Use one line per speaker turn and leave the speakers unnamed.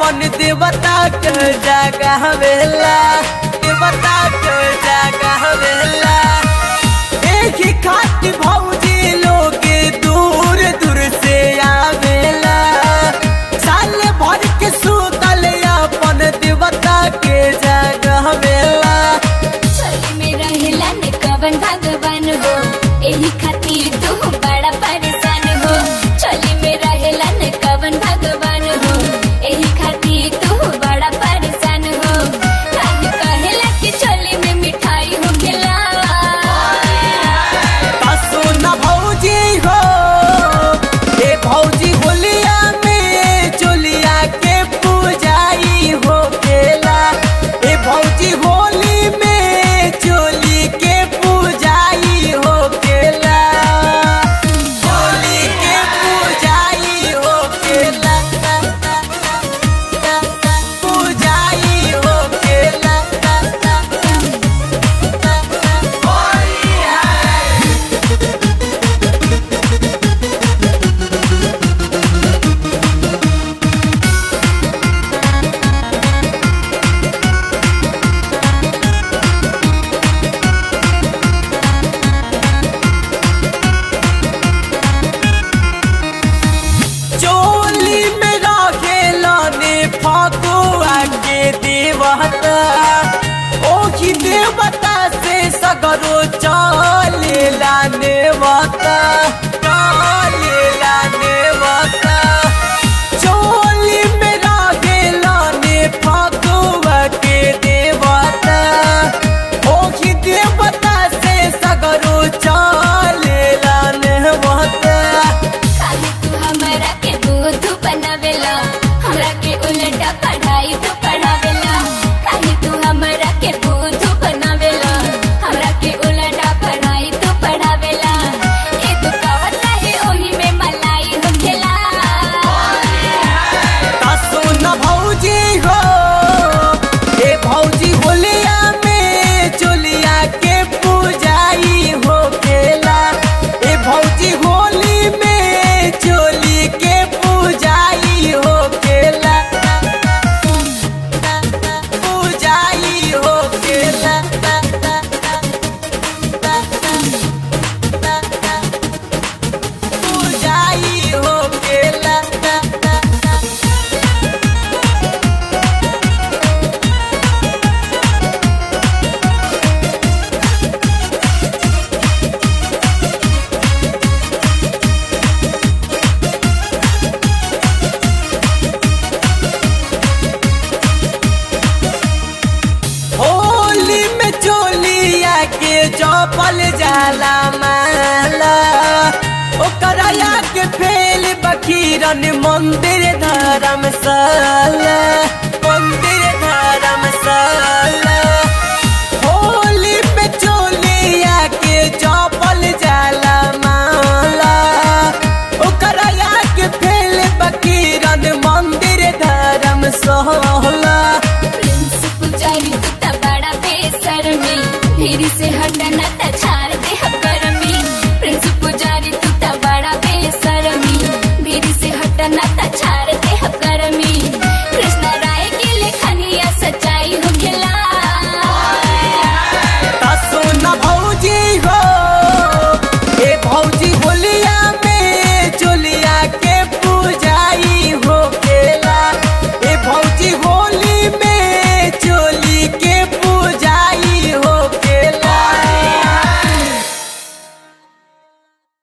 अपन देवता के जगह वेला देवता के जगह वेला एक ही खाती भौजी लोग दूर दूर से आवेला साल भर के सुतल अपन देवता के जगह वेला
चोली में रहेला न कवन भगवान हो एही खातिर तू बड़ा परेशान हो चोली में रहेला न कवन भगवान हो एही खातिर तू बड़ा परेशान हो काहे कहेला कि चोली में मिठाई हो खिलावा
कसो न भौजी हो ए भौजी होलिया में चोलिया के पूजाई हो केला ए भौजी होली में चोली के पूजाई हो केला होली के पूजाई हो केला पूजाई हो केला चोली में राखेला ने फाकुआ के देवता ओही देवता से सगरो चलेला नेवता चलेला नेवता चोली में राखेला ने फाकुआ के देवता ओही देवता से सगरो चलेला नेवता
काहे तू हमरा के बुद्धू बनावेला हमरा के उल्टा पढ़ाई तू पढ़ावेला काहे तू हमरा के बुद्धू बनावेला हमरा के उल्टा पढ़ाई तू पढ़ावेला ए तू कहत रहे ओही में मलाई होखेला
कसो न भौजी हो ए भौजी होलिया में चोलिया के पूजाई हो केला ए भौजी होली में चोली के पूजाई हो केला पूजाई हो केला पूजाई हो केला होली में चोलिया के चौपल जाला माला ओकरा के फेल बकीरन मंदिर धर्मशाला